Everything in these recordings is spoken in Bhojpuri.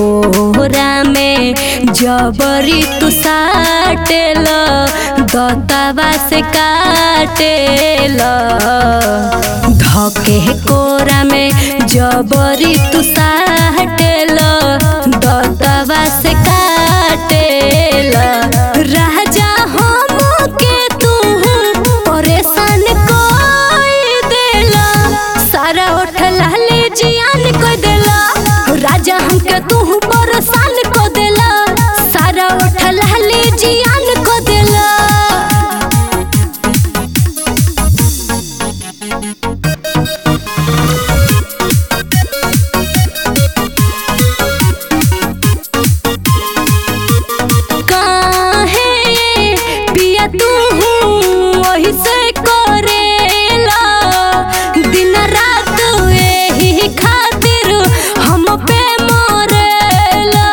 कोहरा में जबरी तू साटेल दतवा से काटेल धके कोरा में जबरी तू साटेल दतवा से काटेल राजा हम के तू परेशान कोई देला सारा ओठ लाले जियान को देला राजा हमके तू परेशान को देला सारा ओठ लाले जियान को देला काहे पिया तू वही से करेला दिन रात एही खातिर हम पे मरेला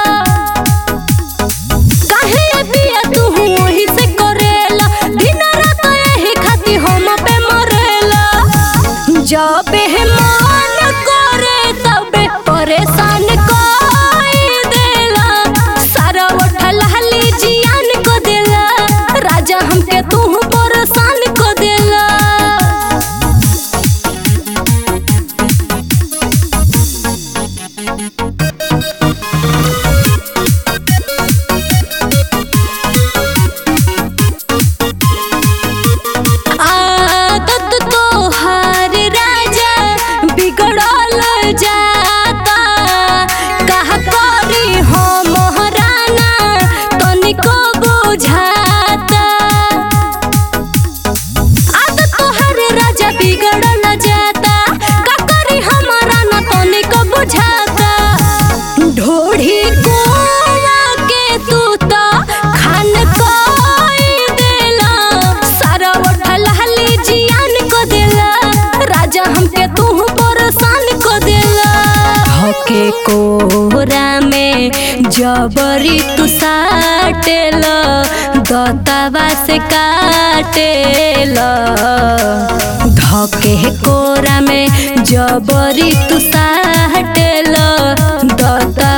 काहे पिया तू वही से करेला दिन रात एही खातिर हम पे मरेला जब मन करे तबे परेशान कोई देला सारा उठल हली जियान को देला राजा हमके तू परेशान को देला आदत तोहार राजा बिगड़ल जाता कहा करी हम हराना तनिको बुझाता आदत तोहार राजा बिगड़ल जाता का करी हमारा ना तनिको बुझाता ढोढ़ी कोला के तू तो खान कोई देला सारा उठल हली जियान को देला राजा हमके तू परेशान को देला हके कोहरा में जबरी तू साटेल दतवा से काटेल धके कोरा में जबरी तू साटेल दतवा